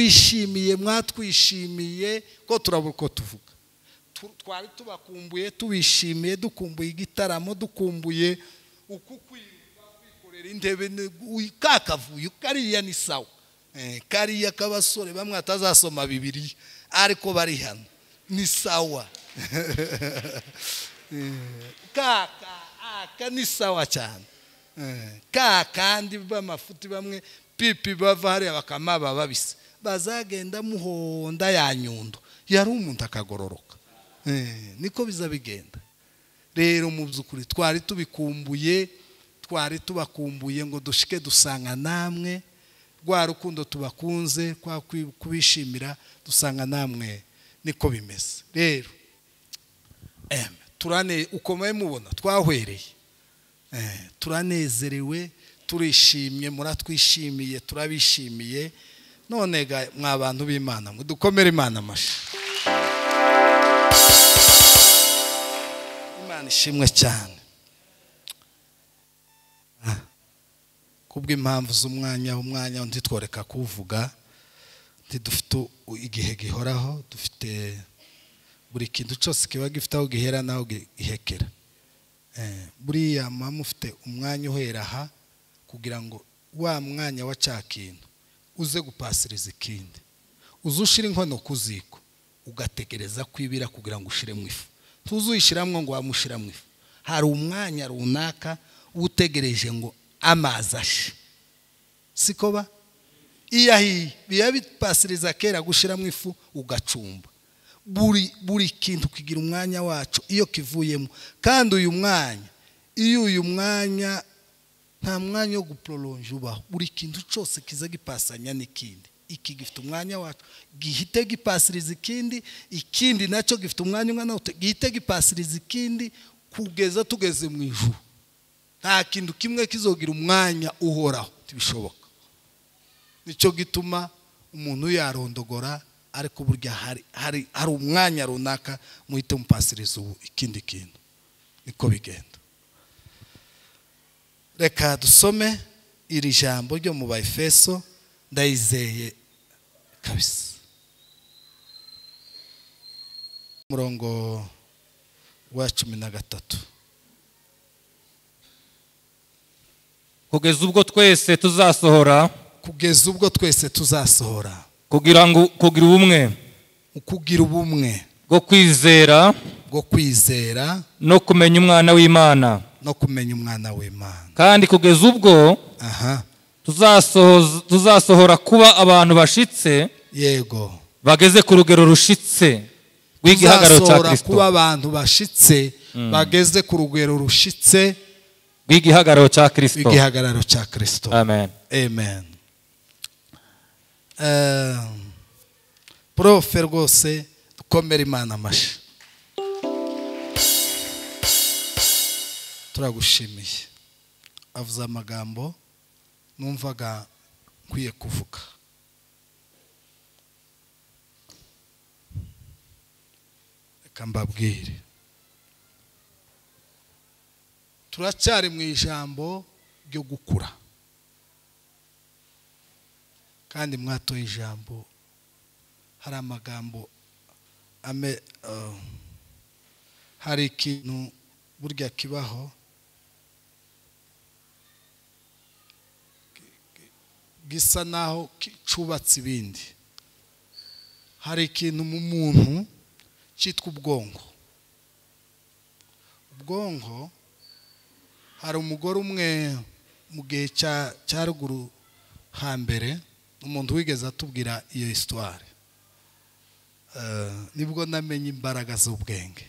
twishimiye mwatwishimiye ko turabura uko tuvuga twari tubakumbuye tubishimiye dukumbuye igitaramo dukumbuye uku kwikorera intebe kakavuyo kariya ni sawa kariya k'abasore bamwe batazasoma bibiri ariko bari hano ni sawa kaka aka ni sawa cyane ka kandi b'amafuti bamwe pipi bava hariya bakamaba babise bazagenda muhonda ya nyundo yari umuntu akagororoka niko biza bigenda rero mu by'ukuri twari tubikumbuye twari tubakumbuye ngo dushike dusanga namwe rwa rukundo tubakunze kwa kubishimira dusanga namwe niko bimeze rero turane ukomeye mubona twahwereye turanezerewe turishimye muratwishimiye turabishimiye none mwa bantu b'imana ngo dukomere imana amashyi imana ishimwe cyane kubw'impamvu z'umwanya umwanya ntitworeka kuwuvuga ntidufite igihe gihoraho dufite buri kintu cyose kiba gifite aho gihera n'aho gihekera buriya mama ufite umwanya uhera aha kugira ngo wa mwanya wa cya kintu uze gupasiriza ikindi uze ushyire inkono ku ziko ugategereza kwibira kugira ngo ushyiremo ifu ntuzuyishyiramo ngo wamushyiramo ifu hari umwanya runaka utegereje ngo amazi ashe siko ba iyo ahiye biba bipasiriza kera gushyiramo ifu ugacumba buri buri kintu kigira umwanya wacu iyo kivuyemo kandi uyu mwanya iyo uyu mwanya nta mwanya wo gupororonje ubaho buri kintu cyose kiza gipasanya n'ikindi iki gifite umwanya wacu gihite gipasiriza ikindi ikindi nacyo gifite umwanya umwe nawe gihite gipasiriza ikindi kugeza tugeze mu ijuru nta kintu kimwe kizogira umwanya uhoraho ntibishoboka nicyo gituma umuntu yarondogora ariko burya hari umwanya runaka muhite mupasiriza ubu ikindi kintu niko bigenda reka dusome iri jambo ryo mu bayifeso ndayizeye kabisa umurongo wa cumi na gatatu kugeza ubwo twese tuzasohora kugeza ubwo twese tuzasohora kugira ngo kugira ubumwe kugira ubumwe bwo kwizera bwo kwizera no kumenya umwana w'imana no kumenya umwana w'imana kandi kugeza ubwo aha tuzasohoza- tuzasohora kuba abantu bashitse yego bageze ku rugero rushitse rw'igihagararo cya tuzasohora kirisito kuba abantu bashitse bageze ku rugero rushitse rw'igihagararo cya kirisito igihagararo cya kirisito amen amen Eh, profe rwose dukomere imana amashyi turagushimiye avuze amagambo numvaga nkwiye kuvuga reka mbabwire turacyari mu ijambo ryo gukura kandi mwatoye ijambo hari amagambo ame eh, hari ikintu burya kibaho ki- ki- gisa naho ki- cubatse ibindi hari ikintu mu muntu cyitwa ubwonko ubwonko hari umugore umwe mu gihe cya cya ruguru hambere umuntu wigeze atubwira iyo hisitwari nibwo namenye imbaraga z'ubwenge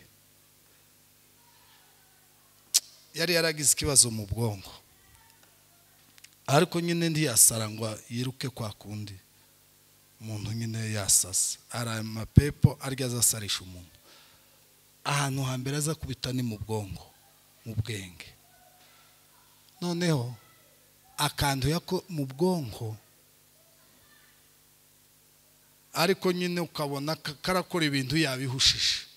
yari yaragize ikibazo mu bwonko ariko nyine ntiyasara ngo yiruke kwa kundi umuntu nyine yasasa hari amapepo arya azasarisha umuntu ahantu hambere aza kubita ni mu bwonko mu bwenge noneho akanduye ko mu bwonko ariko nyine ukabona ka- karakora ibintu yabihushije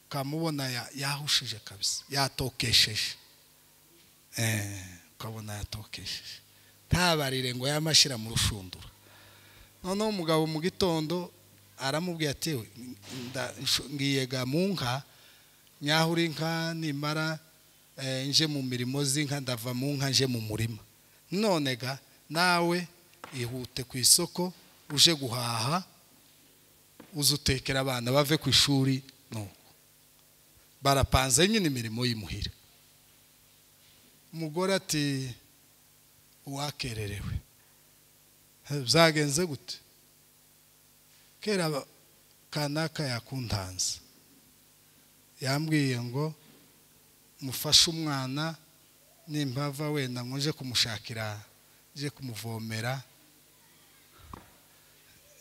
ukamubona ya- yahushije kabisa yatokesheje Eh, ukabona yatokesheje ntabarire ngo yamashyira mu rushundura noneho umugabo mu gitondo aramubwiye ati "Nda- nsho- ngiyega mu nka nyahura inka nimara eh, nje mu mirimo z'inka ndava mu nka nje mu murima none ga nawe ihute ku isoko uje guhaha uze utekera abana bave ku ishuri nuko barapanze nyine imirimo y'imuhira umugore ati uwakererewe byagenze gute kera ba- kanaka yakuntanze yambwiye ngo mufashe umwana nimbava wenda ngo nje kumushakira nje kumuvomera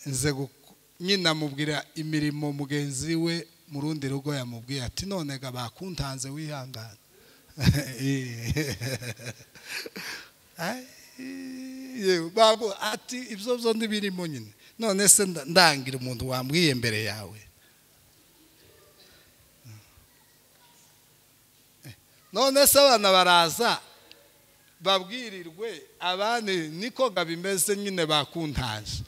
nze guku- nyina amubwira imirimo mugenzi we mu rundi rugo yamubwiye ati none ga bakuntanze wihangana Ai, yewe, babu- ati ibyo byo ntibirimo nyine none se nda- ndangira umuntu wambwiye mbere yawe none se abana baraza babwirirwe abandi niko bimeze nyine bakuntaje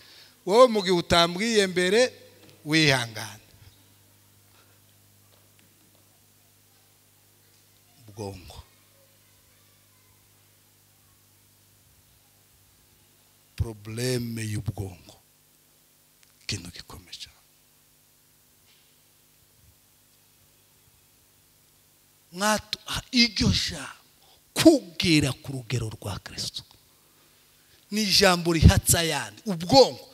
wowe mu gihe utambwiye mbere wihangane ubwonko porobuleme y'ubwonko ikintu gikomeye cyane mwatu ah, iryo jambo kubwira ku rugero rwa kirisito ni ijambo rihatsa ayandi ubwonko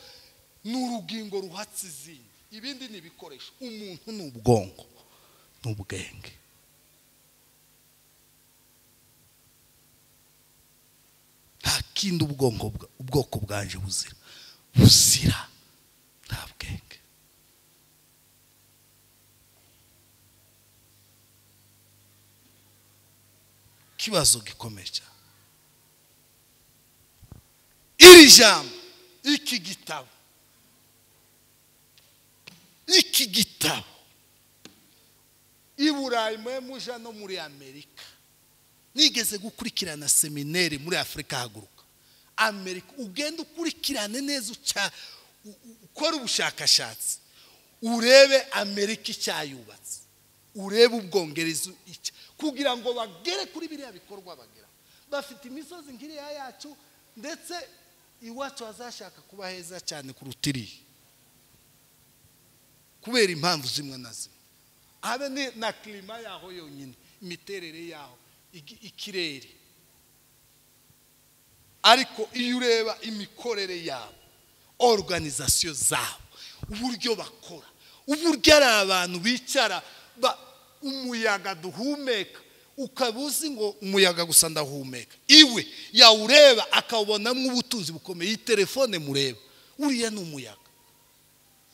ni urugingo ruhatsa izindi ibindi ni ibikoresho umuntu ni ubwonko ni ubwenge nta kindi ubwonko bwa- ubwoko bwanje buzira buzira nta bwenge ikibazo gikomeye cyane iri jambo iki gitabo iki gitabo i burayi mwe muja no muri amerika nigeze gukurikirana semineri muri afurika haguruka amerika ugenda ukurikirane neza uca u- u- ukora ubushakashatsi urebe amerika icyayubatse urebe ubwongereza icya kugira ngo bagere kuri biriya bikorwa bagera bafite imisozi nk'iriya yacu ndetse iwacu hazashaka kuba heza cyane kuruta iriya kubera impamvu zimwe na zimwe habe ni- na kirima yaho yonyine imiterere yaho igi- ikirere ariko iyo ureba imikorere yabo oruganizasiyo zabo uburyo bakora uburyo ari abantu bicara ba- umuyaga duhumeka ukaba uzi ngo umuyaga gusa ndahumeka iwe yawureba akawubonamo ubutunzi bukomeye iyi telefone mureba uriya ni umuyaga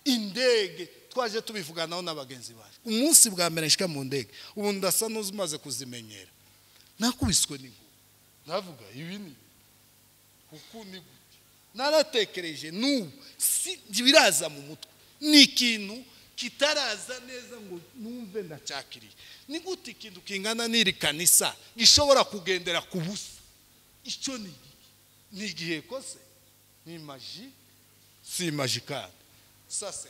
indege twaje tubivuganaho na bagenzi bacu umunsi bwa mbere nshyika mu ndege ubu ndasa n'umaze kuzimenyera nakubiswe n'inkuba navuga ibi ni kuko ni gute naratekereje n'ubu si biraza mu mutwe ni ikintu kitaraza neza ngo numve ndacyakiriye ni gute ikintu kingana n'iri kanisa gishobora kugendera ku busa icyo ni igiki ni igihe kose ni maji si maji kandi sase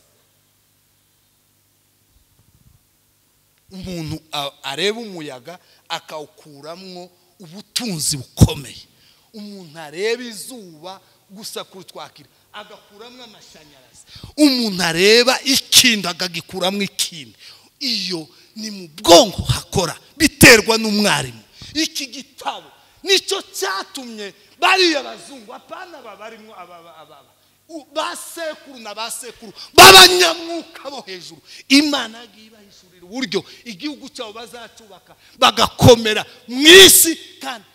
umuntu a- areba umuyaga akawukuramwo ubutunzi bukomeye umuntu areba izuba gusa kurutwakira agakuramwo amashanyarazi umuntu areba ikindi akagikuramwo ikindi iyo ni mu bwonko hakora biterwa n'umwarimu iki gitabo nicyo cyatumye bariya bazungu apana babarimo aba aba- aba aba U- ba sekuru na ba sekuru b'abanyamwuka bo hejuru imana yagiye ibahishurira uburyo igihugu cyabo bazacubaka bagakomera mu isi kandi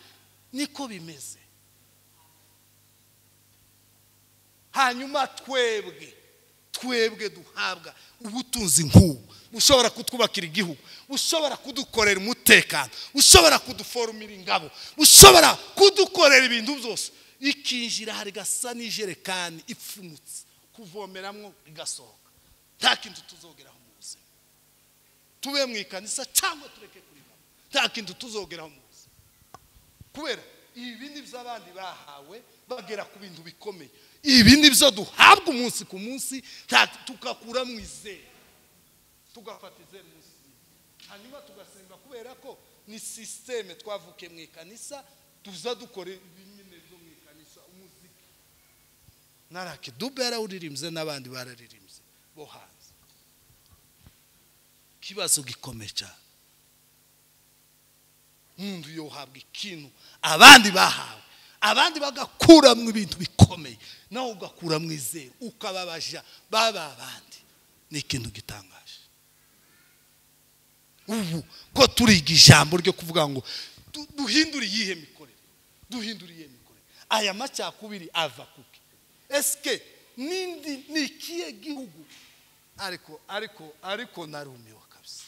niko bimeze hanyuma twebwe twebwe duhabwa ubutunzi nk'ubu bushobora kutwubakira igihugu bushobora kudukorera umutekano bushobora kuduforumira ingabo bushobora kudukorera ibintu byose ikinjira hari gasa n'ijerekani ipfunutse kuvomeramo igasohoka nta kintu tuzogeraho mu buzima tube mu ikanisa cyangwa tureke kuri bamwe nta kintu tuzogeraho mu buzima kubera ibi ni by'abandi bahawe bagera ku bintu bikomeye ibi ni byo duhabwa umunsi ku munsi nta- tugakura mu izere tugafata izere munsi hanyuma tugasenga kubera ko ni sisiteme twavuke mu ikanisa tuza dukora ibinyemezo byo mu ikanisa umuziki na rakidube yarawuririmbye n'abandi bararirimbye bo hanze ikibazo gikomeye cyane umuntu yohabwa ikintu abandi bahawe abandi bagakuramo ibintu bikomeye nawe ugakuramo izere ukababaja baba abandi ni ikintu gitangaje ubu ko turiga ijambo ryo kuvuga ngo du- duhindure iyihe mikorere duhindure iyihe mikorere aya macakubiri ava kuki esike n'indi ni ikihe gihugu ariko ariko ariko narumiwe kabisa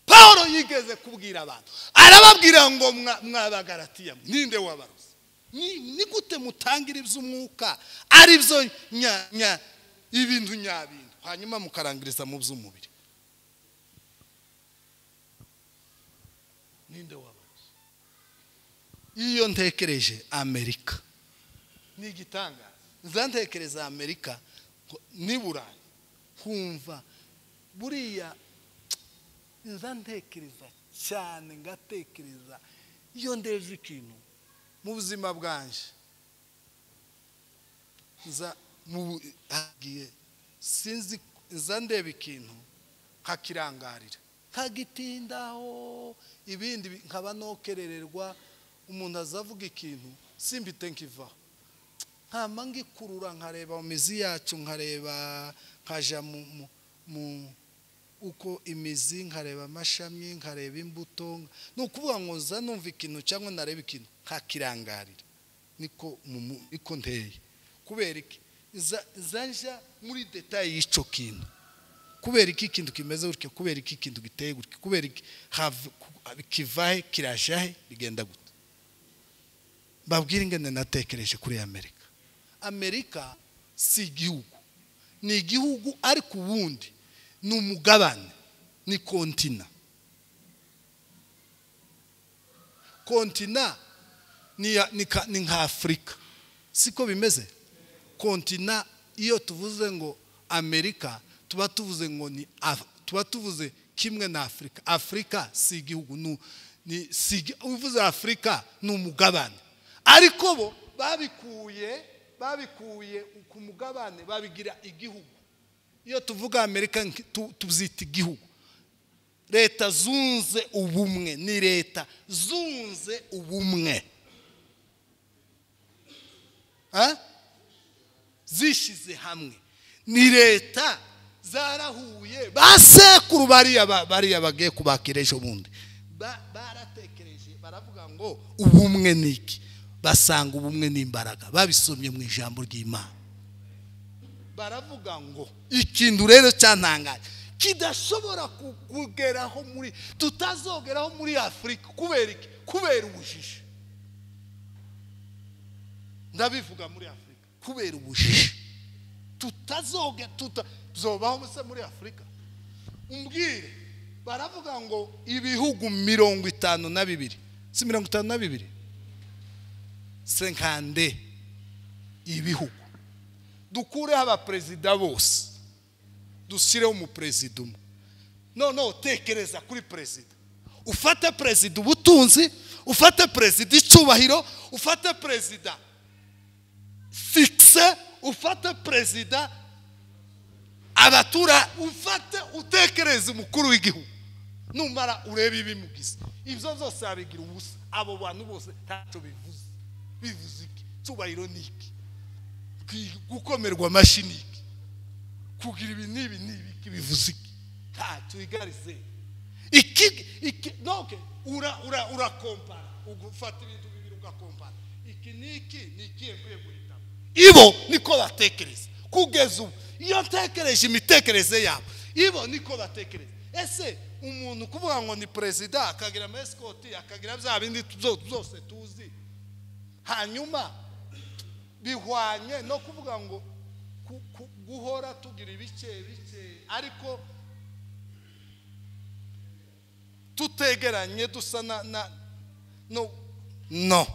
paul yigeze kubwira abantu arababwira ngo mwa- mwabagaratiya mwe, ninde wabarozi ni ni gute mutangira iby'umwuka ari byo nya- nya- ibintu nyabintu hanyuma mukarangiriza mu by'umubiri ninde wabarozi iyo ntekereje amerika ni igitangaza nza ntekereza amerika ngo niburayi nkumva buriya nza ntekereza cyane ngatekereza iyo ndeje ikintu mu buzima bwanje nza mu bu- hagiye sinzi nza ndeba ikintu nkakirangarira nkagitindaho ibindi bi- nkaba nokerererwa umuntu azavuga ikintu simbite nkivaho nkama ngikurura nkareba mizi yacu nkareba nkaja mu, mu, mu uko imizi nkareba amashami nkareba imbuto ni ukuvuga ngo nza numva ikintu cyangwa nareba ikintu nkakirangarira niko mu mu- niko nteye kubera iki Nza- nza nja muri detaye y'ico kintu kubera iki ikintu kimeze gutya kubera iki ikintu giteye gutya kubera iki hava- ku- kivahe kirashahe bigenda gutya babwire ingene natekereje kuri amerika amerika si igihugu ni igihugu ariko ubundi ni umugabane ni kontina kontina ni ya- ni ka- ni nka afurika siko bimeze kontina iyo tuvuze ngo amerika tuba tuvuze ngo ni Af- tuba tuvuze kimwe na afurika afurika si igihugu ni- ni si igi- uvuze afurika ni umugabane ariko bo babikuye babikuye ku mugabane babigira igihugu iyo tuvuga amerika nki- tu- tubyita igihugu leta zunze ubumwe ni leta zunze ubumwe Ah? zishyize hamwe ni leta zarahuye basekuru bariya ba- bariya bagiye kubakira ejo bundi Ba- baratekereje baravuga ngo ubumwe ni iki basanga ubumwe ni imbaraga babisomye mu ijambo ry'imana baravuga ngo ikintu rero cyantangaje kidashobora ku- kugeraho muri tutazogeraho muri afurika kubera iki kubera ubujiji ndabivuga muri afurika kubera ubujiji tutazoga tuta zobaho se muri afurika umbwire baravuga ngo ibihugu mirongo itanu na bibiri si mirongo itanu na bibiri senkande ibihugu dukureho abaperezida bose dushyireho umuperezida umwe noneho tekereza kuri perezida ufate perezida ubutunzi ufate perezida icyubahiro ufate perezida fikise ufate perezida abatura ufate utekereze umukuru w'igihugu numara urebe ibimugize ibyo byose yabigira ubusa abo bantu bose ntacyo bivuze bivuze iki cyubahiro ni iki Kwi- gukomerwa amashyi ni iki kugira ibi n'ibi n'ibi iki bivuze iki ntacyo igarize iki iki noke ura ura urakompara ugufata ibintu bibiri ugakompara iki n'iki ni ikihe nkwiye guhitamo ibo niko batekereza kugeza ubu iyo ntekereje imitekerereze yabo ibo niko batekereza ese umuntu kuvuga ngo ni perezida akagira amasikoti akagira bya bindi tuzo- byose tuzi hanyuma bihwanye no kuvuga ngo ku- ku- guhora tugira ibice bice ariko tutegeranye dusa na na no no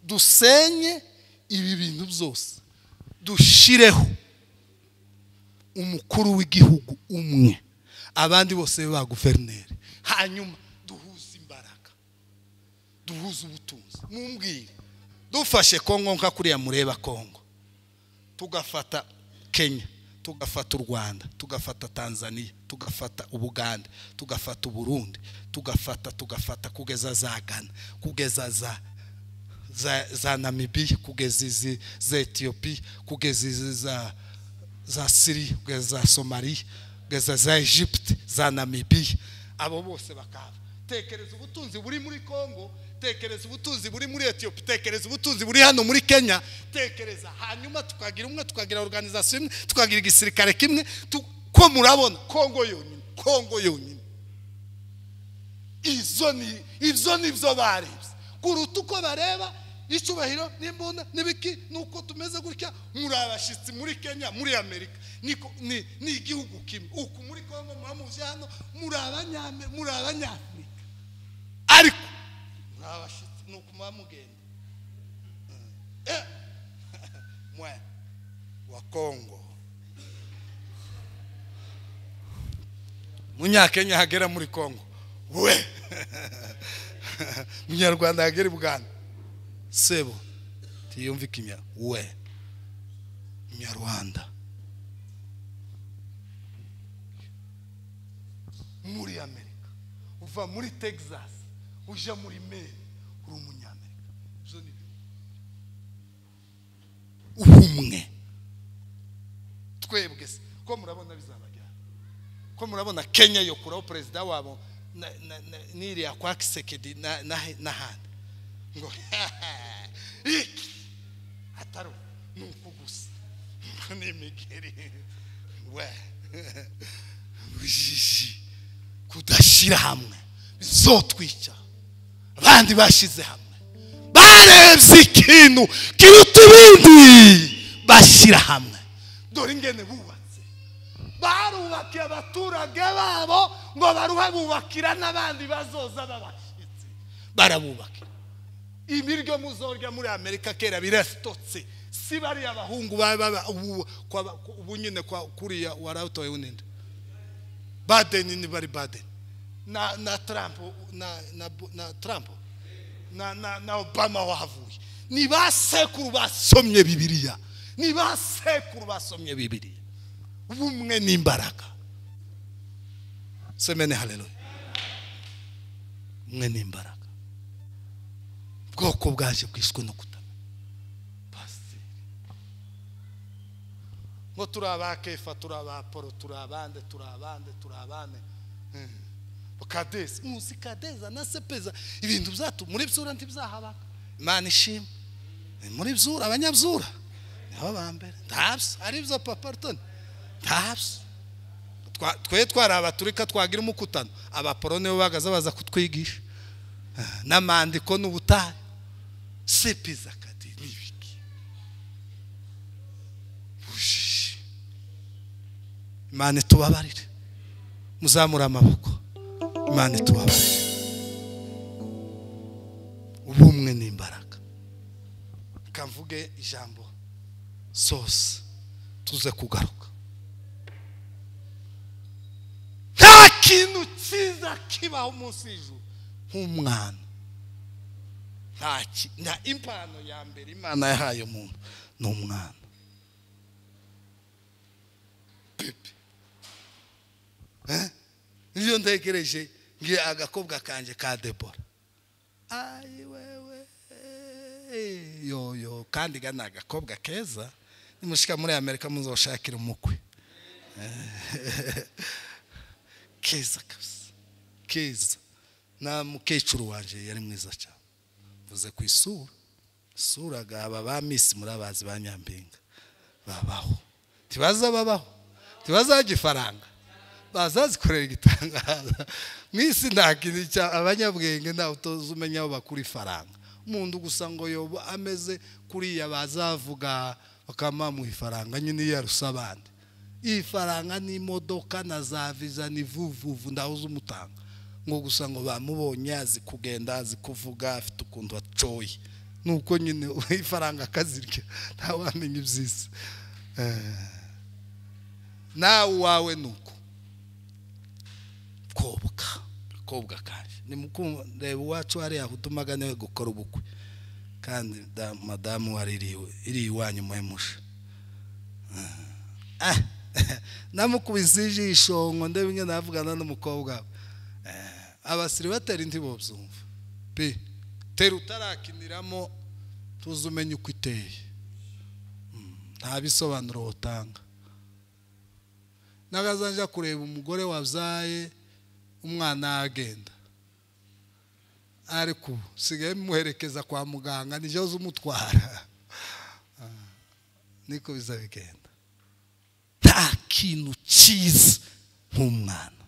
dusenye ibi bintu byose dushireho umukuru w'igihugu umwe abandi bose be ba guverineri hanyuma duhuze imbaraga duhuze ubutunzi mumbwire dufashe kongo nka kuriya mureba kongo tugafata kenya tugafata u rwanda tugafata tanzania tugafata ubugande tugafata uburundi tugafata tugafata kugeza za gana kugeza za za, za namibiya kugeza izi za etiyopiya kugeza izi za za siriya kugeza za somaliya kugeza za egypte za namibiya abo bose bakaba tekereza ubutunzi buri muri kongo tekereza ubutunzi buri muri etiyopiya tekereza ubutunzi buri hano muri kenya tekereza hanyuma tukagira umwe tukagira organizasiyo imwe tukagira igisirikare kimwe tu- ko murabona kongo yonyine kongo yonyine izo ni ibyo ni byo barebye kuruta uko bareba icyubahiro n'imbunda n'ibiki nuko tumeze gutya muri abashyitsi muri kenya muri amerika Niko- ni ni igihugu kimwe uku muri kongo muramuze hano muri abanyame muri abanyafurika ariko muri abashyitsi ni uku muba mugenda Eh. mwe wa kongo munyakenya hagera muri kongo we munyarwanda hagera ibwami sebo tiyumve ikinya we munyarwanda muri amerika uva muri texas ujya muri maine uri umunyamerika Ibyo ni byo. ubumwe twebwe se ko murabona bizabajyana ko murabona kenya yokuraho perezida wabo na- na- na- n'iriya kwa kisekedi na- na- n'ahandi ngo iki atari ubu, ni uku gusa ngo ni imigeri we ujiji kudashyira hamwe bizotwica abandi bashyize hamwe barebye ikintu kiruta ibindi bashyira hamwe dore ingene bubatse barubakiye abaturage babo ngo baruhe bubakira n'abandi bazoza babashyitsi barabubakira ibiryo muzorya muri amerika kera birasitotse si bariya bahungu baba- baba- ubu- kwa- ubu nyine kwa- kuriya waratoye uninde badeni ni bari badeni na na trump na na na trump na na na obama wahavuye ni basekuru basomye bibiliya ni basekuru basomye bibiliya ubumwe n'imbaraga semene haleluya umwe n'imbaraga ubwoko bwaje bwishwe no kutamenya pasiteri ngo turi abakefa turi abaporo turi abande turi abande turi abande Hmm. kadeza muzi kadeza na sepeza ibintu byatu muri byura ntibizahabaka imana ishima Ni muri byura abanyabyura niho ba mbere ntabyo ari byo papa rutoni ntabyo Twa- twe twari abaturika twagira umukutano abaporo nibo bagaze baza kutwigisha n'amandiko n'ubutayu sepiza kadi n'ibiki bujiji imana itubabarire muzamure amaboko imana itubabarire ubumwe n'imbaraga reka mvuge ijambo sose tuze kugaruka nta kintu cyiza kibaho munsi y'ijuru nk'umwana nta ki- nta impano ya mbere imana yahaye umuntu ni umwana pepe Eh? iyo ntegereje ngiye agakobwa kanjye ka debora ayi wewe eh, yo yo kandi ga ni agakobwa keza nimushika muri amerika muzoshakira umukwe keza kabisa keza na mukecuru wanjye yari mwiza cyane mvuze ku isura isura ga aba ba misi murabazi ba nyampinga babaho ntibaza babaho ntibazaho igifaranga bazazikorera igitangaza mu isi nta kintu cya- abanyabwenge ntawe utoza umenya aho bakura ifaranga umuntu gusa ngo yoba ameze kuriya bazavuga bakamuha ifaranga nyine iyo yaruse abandi ifaranga n'imodoka na za viza ni vuvuvu ndaho uzumutanga ngo gusa ngo bamubonye azi kugenda azi kuvuga afite ukuntu acoye nuko nyine ifaranga akazirya ntawamenya ibyiza nawe uwawe ni uko koboka kobwa kaje ni reba uwacu hariya utumaga niwe gukora ubukwe kandi da- madamu wari iriwe iri iwanyu muhemusha namukubise ijisho ngo ndebe ingene navugana n'umukobwa we abasiri batera indi bobyumva pe tera utarakiniramo tuzi umenye uko iteye Mm, nta bisobanuro wotanga n'agazajya kureba umugore wabyaye umwana agenda ariko usigaye muherekeza kwa muganga nijyo zumutwara niko biza bigenda nta kintu cyiza nk'umwana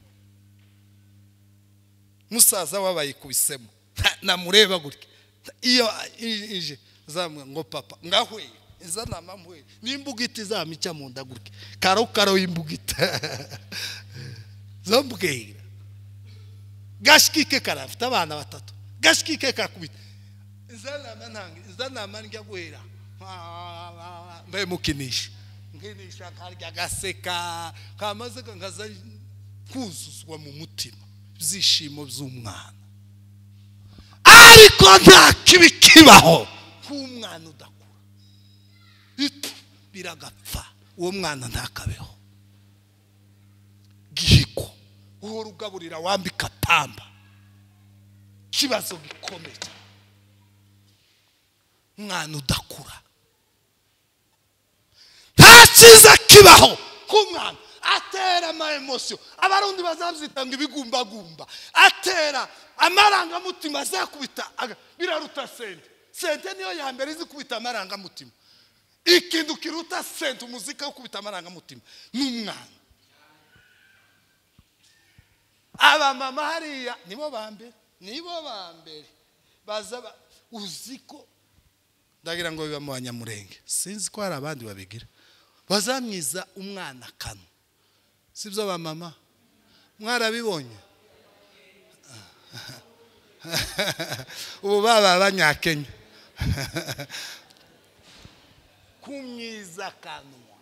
musaza we abayikubisemo nta- namureba gutya iyo i- ije zamuha ngo papa ngahweye iza nama mpweye n'imbugita izamica mu nda gutya karo karo y'imbugita zambwira gashikike karafite abana batatu gashikike kakubita iza nama ntange iza nama njya guhera mbe mukinisha nkinisha nkarya agaseka kamaze nkaza kuzuzwa mu mutima ibyishimo by'umwana ariko nta kibi kibaho nk'umwana udakura Itu, biragapfa uwo mwana ntakabeho gihiko uhora ugaburira wambika pamba ikibazo gikomeye umwana udakura nta cyiza kibaho k'umwana atera ama emosiyo abarundi bazabyitanga ibigumbagumba atera amarangamutima azakubita aga- biraruta sente sente niyo ya mbere izi kubita amarangamutima ikintu kiruta sente umuzika wo kubita amarangamutima ni umwana abamama hariya nibo ba mbere nibo ba mbere baza ba- uzi ko ndagira ngo biba mu banyamurenge sinzi ko hari abandi babigira bazamwiza umwana akanwa si byo ba mama mwarabibonye ubu baba abanyakenya kumyiza akanwa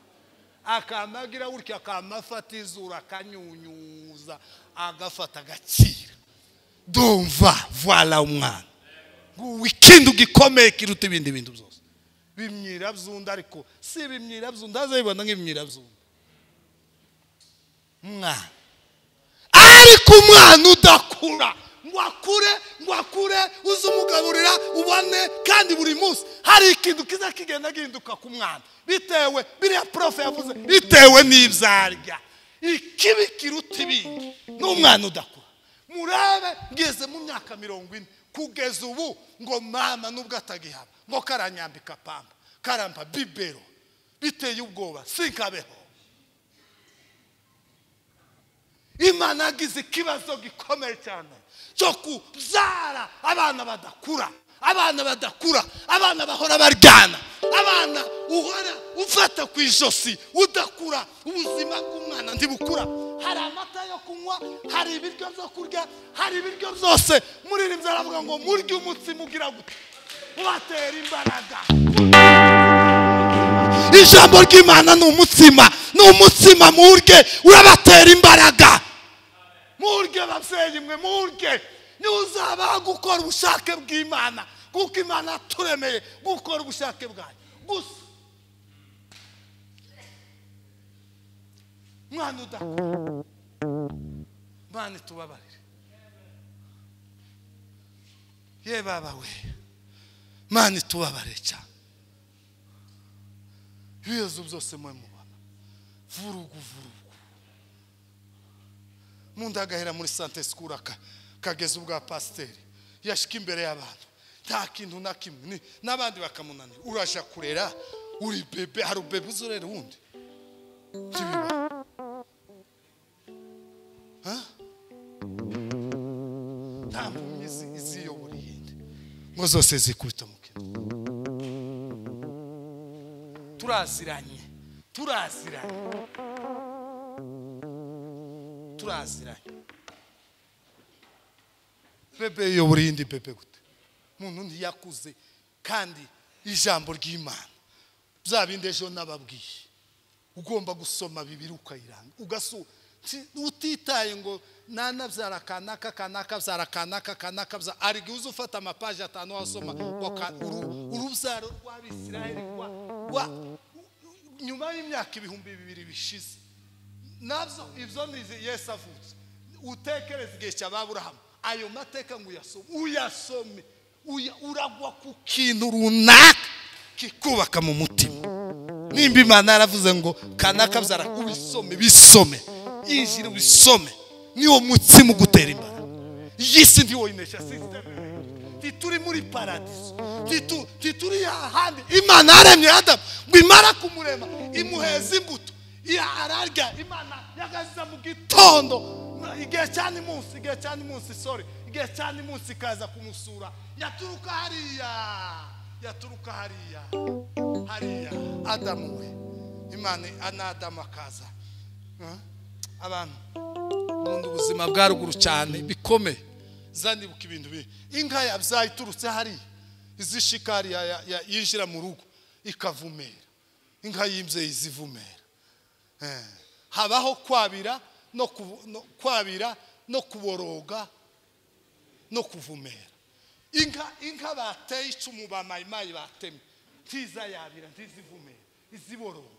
akamagira gutya akamafata izuru akanyunyuza agafata agakira dumva vwara umwana ngubu ikintu gikomeye kiruta ibindi bintu byose bimyira byunda ariko si ibimyira byunda azabibona nk'ibimyira byunda mwana ariko umwana udakura ngo akure ngo akure uze umugaburira ubone kandi buri munsi hari ikintu kiza kigenda gihinduka ku mwana bitewe biriya profe yavuze bitewe n'ibyo arya ikibi kiruta ibindi n'umwana udakura murebe ngeze mu myaka mirongo ine kugeza ubu ngo mama nubwo atagihaba ngo karanyambika pamba karamba bibero biteye ubwoba sinkabeho imana yagize ikibazo gikomeye cyane cyo kubyara abana badakura abana badakura abana bahora baryana abana uhora ufata ku ijosi udakura ubuzima bw'umwana ntibukura hari amata yo kunywa hari ibiryo byo kurya hari ibiryo byose muri iri aravuga ngo murye umutsima ugira gute ubatera imbaraga ijambo ry'imana ni umutsima ni umutsima murye urabatera imbaraga murye babyeyi mwe murye ntuzabaho gukora ubushake bw'imana kuko imana yaturemeye gukora ubushake bwayo gusa mwana udakora mwana itubabarire ye baba we mwana itubabarire cyane ibibazo byose mwe mubona vurugu vurugu mu ndagahera muri sante sikuru aka kageze ubwa pasiteri yashika imbere y'abantu nta kintu na kimwe ni- n'abandi bakamunanira uraja kurera uri bebe hari ubebe uzorera wundi ntibiba Ha? nta mpumyi izi- iziyobora iyindi ngo zose zikubita mu kintu turaziranye turaziranye turaziranye bebe yobora iyindi bebe gute umuntu ntiyakuze kandi ijambo ry'imana bya bindi ejo n'ababwiye ugomba gusoma bibiri ukayiranga ugasura utitaye ngo nanabyara akanaka akanaka abyara akanaka akanaka abyara ariko uzi ufata amapaji atanu wasoma urubyaro rw'abisirayeri nyuma y'imyaka ibihumbi bibiri bishize nabyo ibyo ni yesi avutse utekereza igihe cya baburahamu ayo mateka ngo uyasome uyasome uragwa ku kintu runaka kikubaka mu mutima nimba imana yaravuze ngo kanaka byara ubisome bisome injira ubisome niwo mutsima ugutera imbaraga iyi si ndi woyinesha sisiteme ntituri muri paradiso ntitu- ntituri ahandi imana yaremye adamu ngo imara kumurema imuheza imbuto iya- ararya imana yagaza mu gitondo igihe cya munsi igihe cya munsi sore igihe cya munsi ikaza kumusura yaturuka hariya yaturuka hariya hariya adamu we imana ana adamu akaza Huh? abantu nkunda ubuzima bwa ruguru cyane bikomeye zanibuka ibintu bibi inka yabyaye iturutse hariya izishika hariya ya- ya- yinjira mu rugo ikavumera inka y'imbyeyi izivumera Eh, habaho kwabira no kubu- no- kwabira no kuboroga no kuvumera inka inka bateye icumu bamayimayi batemye ntiza yabira ntizivumera iziboroga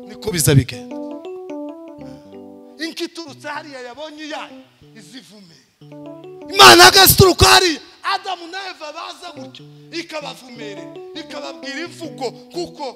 niko biza bigenda inka iturutse hariya yabonye iyayo izivumera imana agazituruka hariya adamu na eva baza gutyo ikabavumerera ikababwira imvugo kuko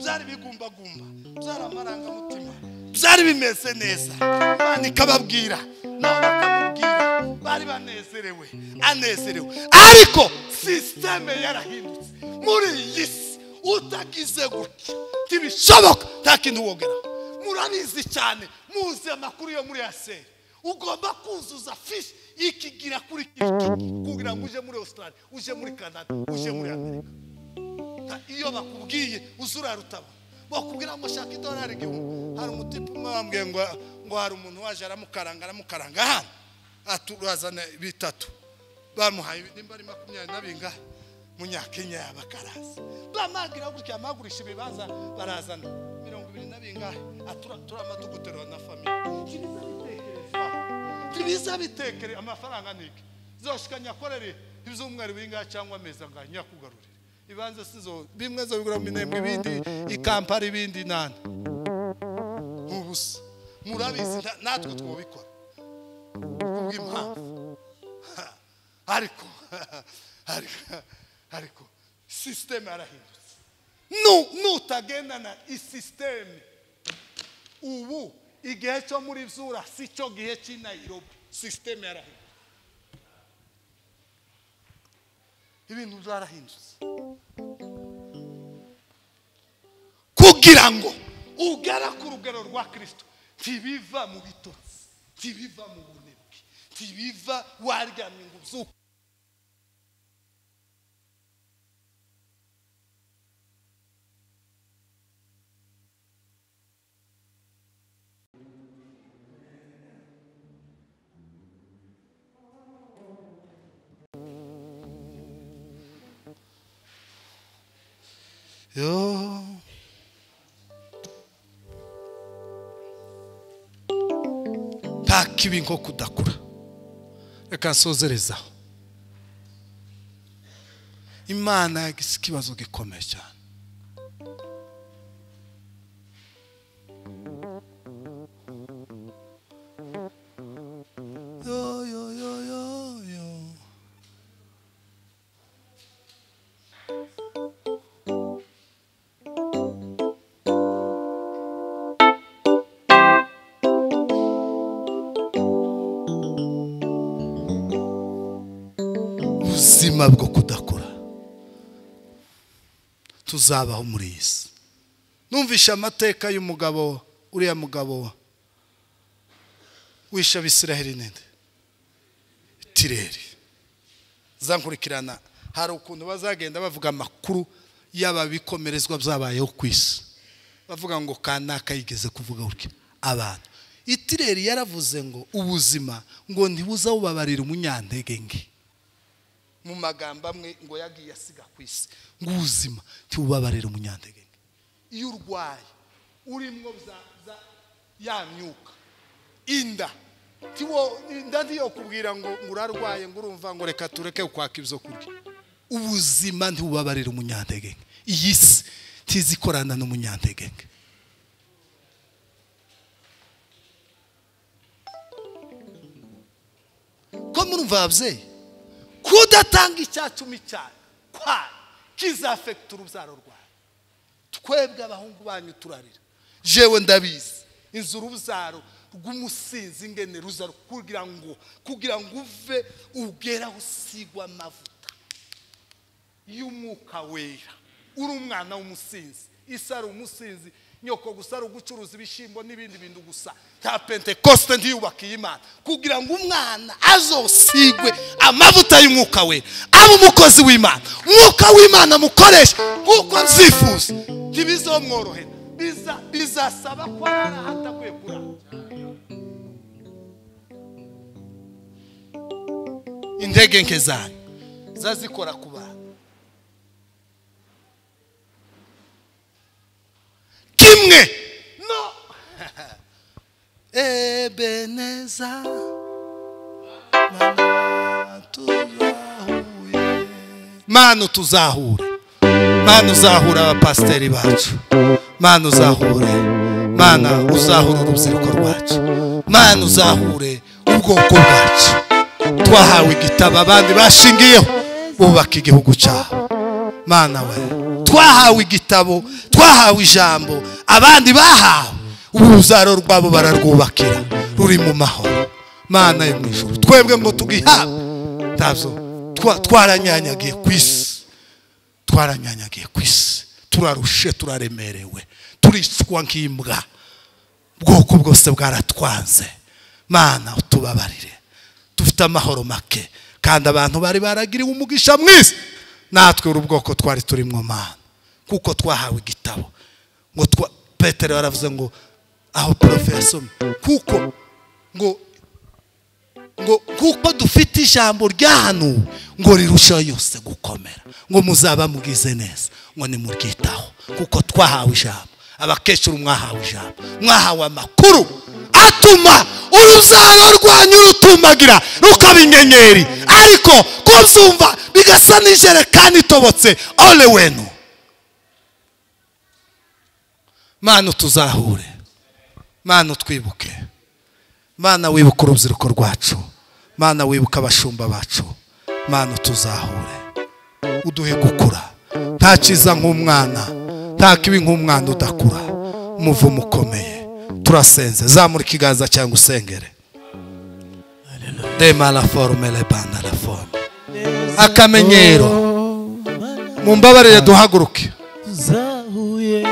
byari bigumbagumba byari amarangamutima byari bimeze neza imana ikababwira nabo bakamubwira bari banezerewe anezerewe ariko sisiteme yarahindutse muri iyi si utagize gutya ntibishoboka nta kintu wogeraho murabizi cyane muzi amakuru yo muri yaseri ugomba kuzuza fishi ikigira kuri kiki kugira ngo uje muri australia uje muri canada uje muri amerika Ta- iyo bakubwiye uzurara utabona bakubwira ngo shaka idolari igihumbi hari umutipe umwe wambwiye ngo ngo hari umuntu waje aramukaranga aramukaranga hano atuzana bitatu bamuhaye nimba ari makumyabiri na bingahe munyakenya yabakaraza bamagira gutya amagurisha ibibanza barazana mirongo ibiri na bingahe atura- turama tuguterura na famiye ntibiza bitekerezwa ntibiza bitekere amafaranga ni iki zoshika nyakorere ibyumweru bingahe cyangwa amezi angahe nyakugarurire ibanza sizo bimwe zo bigura minembwe ibindi ikampari ibindi nani ubusa murabizi nta- natwe twobikora kubw'impamvu ariko ariko ariko sisiteme yarahindutse Nu- nutagendana isisiteme ubu igihe cyo muri zura si cyo gihe cy'i nayirobi sisiteme yarahindutse ibintu byarahindutse kugira ngo ugera ku rugero rwa kirisito ntibiva mu bitotsi ntibiva mu bunebwe ntibiva waryamye ngo ubyuke Yo. nta kibi nko kudakura reka nsozerezaho imana yagize ikibazo gikomeye cyane Yo, yo, yo, yo, yo. ubuzima bwo kudakura tuzabaho muri iyi si numvishe amateka y'umugabo uriya mugabo wishe abisiraheli ninde tireri zankurikirana hari ukuntu bazagenda bavuga amakuru y'ababikomerezwa byabayeho ku isi bavuga ngo kanaka yigeze kuvuga gutya abantu itireri yaravuze ngo ubuzima ngo ntibuzabubabarira umunyantege nke mu magambo amwe ngo yagiye asiga ku isi ngo ubuzima ntibubabarire umunyantege nke iyo urwaye urimo za za ya myuka inda tiwo inda ntiyokubwira ngo ngo urarwaye ngo urumva ngo reka tureke kwaka ibyo kurya ubuzima ntibubabarire umunyantege nke iyi si ntizikorana n'umunyantege nke ko murumva ababyeyi kudatanga icyatuma icyaha kwayo kizafekita urubyaro rwawe twebwe abahungu banyu turarira jewe ndabizi inzu urubyaro rw'umusinzi ingene ruza kugira ngo kugira ngo uve ugeraho usigwa amavuta y'umwuka wera uri umwana w'umusinzi isi ari umusinzi nyoko gusa ari ugucuruza ibishyimbo n'ibindi bintu gusa cya pentekosite ntiyubakiye imana kugira ngo umwana azosigwe amavuta y'umwuka we abe umukozi w'imana umwuka w'imana amukoresha nk'uko nzifuza ntibizomworohera biza bizasaba ko arara hataguye kurara intege nke zanyu zazikora ku bantu kimwe no ebeneza mana tuzahure mana utuzahure mana uzahure abapasiteri bacu mana uzahure mana uzahure urubyiruko rwacu mana uzahure ubwoko bwacu twahawe igitabo abandi bashingiyeho bubaka igihugu cyabo mana we twahawe igitabo twahawe ijambo abandi bahawe uruzaro rwabo bararwubakira ruri mu mahoro mana yo mu ijoro twebwe ngo tugihabwe ntabyo twa- twaranyanyagiye ku isi twaranyanyagiye ku isi turarushe turaremerewe turicwa nk'imbwa ubwoko bwose bwaratwanze mana utubabarire dufite amahoro make kandi abantu bari baragiriwe umugisha mwiza natwe uri ubwoko twari turimo mana kuko twahawe igitabo ngo twa petero yaravuze ngo aho porofe yasomye kuko ngo ngo kuko dufite ijambo ryahanuwe ngo rirusheho yose gukomera ngo muzaba mugize neza ngo nimuryitaho kuko twahawe ijambo abakecuru mwahawe ijambo mwahawe amakuru atuma urubyaro rwanyu rutumagira rukaba inyenyeri ariko kubyumva bigasa n'ijerekani itobotse ole wenu mana utuzahure mana utwibuke mana wibuka urubyiruko rwacu mana wibuka abashumba bacu mana utuzahure uduhe gukura nta cyiza nk'umwana nta kibi nk'umwana udakura umuvumo ukomeye turasenze zamura ikiganza cyangwa usengere demara forume rebanda la forume akamenyero mu mbabarire duhaguruke tuzahuye